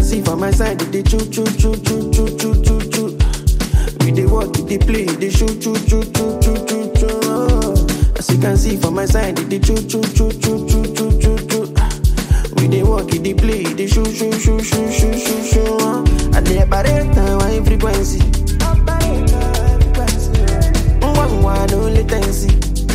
can see for my side, they choo choo choo choo choo choo choo choo. We dey work, we dey play, they shoot choo choo choo choo choo choo. Oh. As you can see for my side, they choo choo choo choo choo choo choo choo. We dey work, we dey play, they shoot shoot shoot shoot shoot shoot shoot. Oh. I dey operate on high frequency. One one no latency.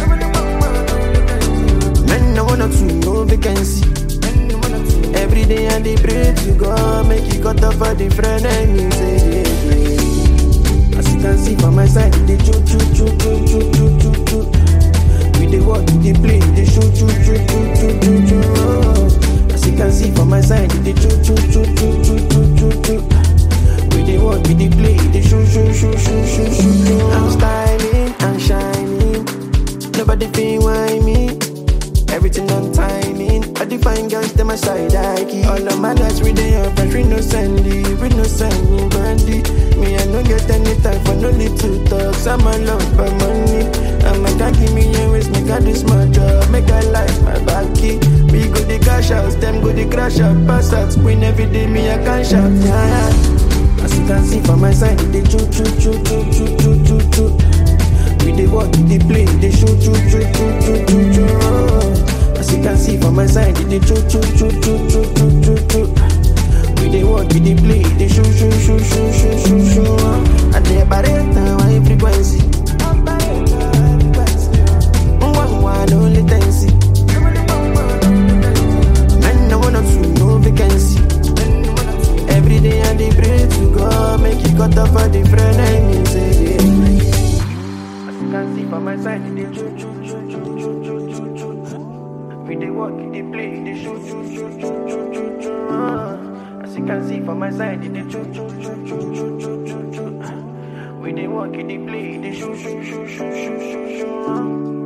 Men no wanna to no vacancy. Every day I dey pray to God, make you cut off a different enemies. eh, yeah, yeah. As you can see for my side, they choo choo choo choo choo choo choo choo. We dey work, we dey play, they shoot choo choo choo choo choo choo. Oh. As you can see for my side, they choo choo choo choo choo choo choo choo. We dey work, we dey play, they shoot shoot shoot shoot shoot shoot. choo. I'm styling, I'm shining. Nobody feel why me. Everything on timing. I define girls, them my side I keep. All of my lights we dey up, but we no sandy, we no sandy bandy. Me I no get any time for no little talks. I'm a love for money. I'm a can give me a waste, make I do smart job, make I life my backy. We go the cash house, them go the crash out, pass out, win every day. Me I can shop, yeah. yeah. As you can see for my side, they choo choo choo choo choo choo choo choo. We dey work, we dey play, they shoot choo choo choo choo choo choo. Oh. As you can see for my side, they choo choo choo choo choo choo choo choo. We dey work, we dey play, they shoot shoot shoot shoot shoot shoot shoot. Oh. And they operate on high frequency. One one no latency. Men no wanna to no vacancy. Every day I dey pray to God, make you cut off a different enemies. eh, yeah. As you can see for my side, they choo choo choo choo choo choo choo choo. We dey work, we dey play, they shoot choo choo choo choo choo choo. Ah. As you can see for my side, they choo choo choo choo choo choo choo choo. We dey work, we dey play, they shoot shoot shoot shoot shoot shoot shoot. Ah.